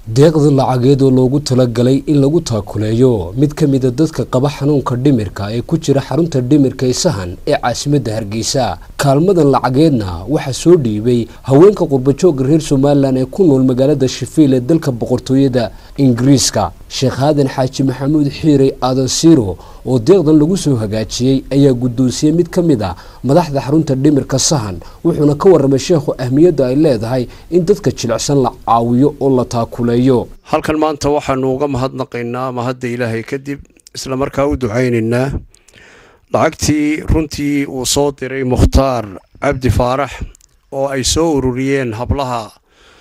deeqda lacageed oo loogu talagalay in lagu taakuleeyo mid ka mida dadka qaba xanuunka dhimirka ee ku jira xarunta dhimirka ee sahan ee caasimadda hargeysa kaalmadan lacageedna waxaa soo dhiibay haweenka qurbajooga reer somalilan ee ku nool magaalada shafiil ee dalka boqortooyada ingiriiska sheekh aadan xaaji maxamuud xiirey aadan siiro oo deeqdan lagu soo hagaajiyey ayaa guddoonsiyey mid ka mid a madaxda xarunta dhimirka sahan wuxuuna ka warramay sheekhu ahmiyadda ay leedahay in dadka jilicsan la caawiyo oo la taakuleeyo halkan maanta waxaanu uga mahadnaqaynaa mahadda ilaahay kadib isla markaa u ducaynaynaa lacagtii runtii uu soo diray mukhtaar cabdi faarax oo ay soo ururiyeen hablaha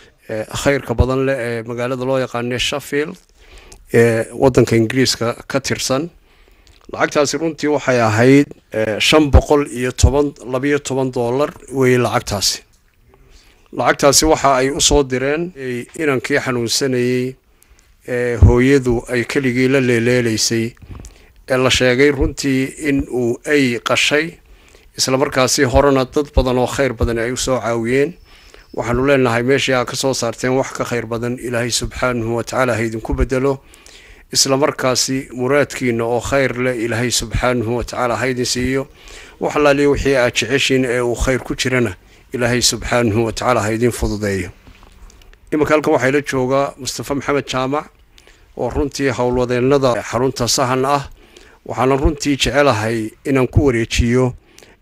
khayrka badan leh ee magaalada loo yaqaane sheffield ee waddanka ingiriiska ka tirsan lacagtaasi runtii waxay ahayd shan boqol iyo toban labayo toban dollar weeye lacagtaasi lacagtaasi waxa ay u soo direen inankii xanuunsanayey ee hooyadu ay keligii la leeleelaysay ee la sheegay runtii in uu ay qashay islamarkaasi horena dad badan oo khayr badan ay usoo caawiyeen waxaanu leenahay meeshii aa ka soo saarteen wax ka khayr badan ilaahay subxaanahu watacaala ha idinku bedelo islamarkaasi muraadkiina oo khayr leh ilaahay subxaanahu watacaala ha idin siiyo wax alaaliya wixii aad jeceshiin ee uu khayr ku jirana ilaahay subxaanahu watacaala ha idin fududeeyo iminka halkan waxaa ila joogaa mustafa maxamed jaamac oo runtii howlwadeennada xarunta sahan ah waxaana runtii jecelahay inaan ku wareejiyo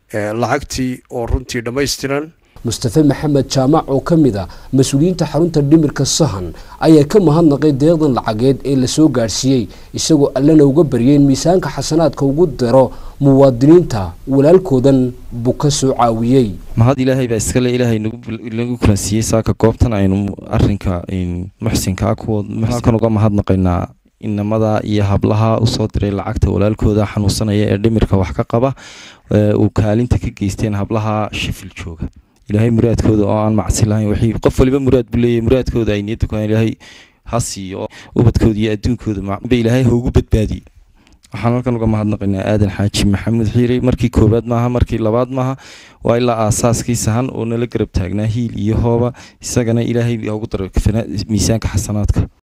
lacagtii oo runtii dhammaystiran mustafe maxamed jaamac oo ka mid a mas-uuliyiinta xarunta dhimirka sahan ayaa ka mahadnaqay deeqdan lacageed ee lasoo gaadhsiiyey isagoo allana uga baryay in miisaanka xasanaadka ugu daro muwaadiniinta walaalkoodan buu ka soo caawiyey mahad ilaahay baa iskale ilaahay nagu kulansiiyey saaka goobtan aynu arinka muxsinka kuwakan uga mahadnaqaynaa inamada iyo hablaha usoo diray lacagta walaalkooda xanuunsanaya ee dhimirka wax ka qaba uu kaalinta ka geysteen hablaha shifil jooga ilaahay muraadkooda oo aan macsi lahayn wixii qof waliba muraad buu leeyahay muraadkooda ay niyadda ku ilaahay ha siiyo ubadkooda iyo adduunkooda ba ilaahay ha ugu badbaadiye waxaan halkan uga mahadnaqaynaa aadan xaaji maxamuud xiirey markii koowaad maaha markii labaad maaha waa ilaa aasaaskii sahan oo nala garab taagnaa hiil iyo hooba isagana ilaahay ugu daro miisaanka xasanaadka